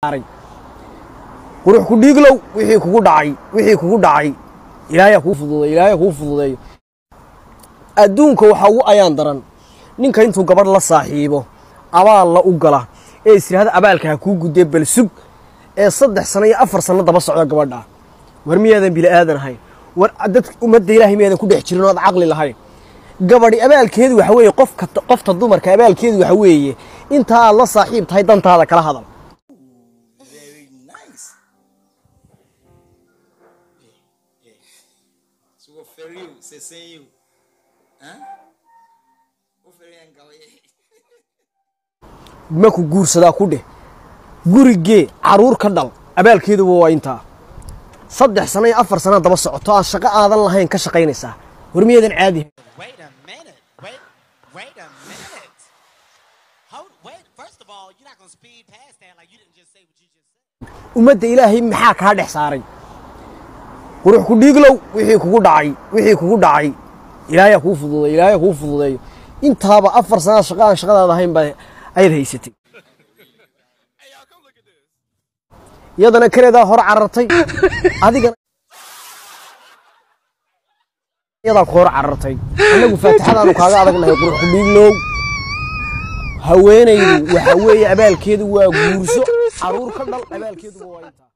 qurux ku dhiiglow wixii kugu dhacay wixii kugu dhacay ilaahay kuu fududeeyo ilaahay kuu fududeeyo adduunka waxaa ugu ayaan daran ninka intuu gabadh la saaxiibo abaal la u gala ee is yidhahda abaalka ha kuu gudee bal sug ee saddex sano iyo afar sano daba socda gabadha war miyaadan bili aadan ahayn war dad ummadda ilaahay miyaadan ku dhex jirin oo aad caqli lahayn gabadhi abaalkeedu waxa weeye qofka qofta dumarka abaalkeedu waxa weeye intaa aad la saaxiib tahay dantaada kala hadal Very nice. Yeah, yeah. So what for you? Say say you. Huh? What for you and go? maku guursadaa ku dheh gurigee caruur ka dhal abaalkeeduba waa intaa saddex sano iyo afar sana daba socoto aan shaqo aadan lahayn ka shaqaynaysaa war miyaadan caadi Wait a minute. Wait, wait a minute. Hold, wait. First of all, you're not gonna speed past that like you didn't just say what you just said. ummadda ilaahay maxaa kaa dhex saaray qurux ku dhiiglow wixii kugu dhacay wixii kugu dhacay ilaahay kuu fududeeyo ilaahay kuu fududeeyo intaaba afar sanaa shaqo aan shaqadaada ahayn baa ayaad haysatay iyadana kareedaa hor carartay adigana iyadaa ku hor carartay annagu faatixadaanu kaaga adagnahay qurux ku dhiiglow haweenaydu waxa weeye abaalkeedu waa guurso caruur ka dhal abaalkeeduba waa intaa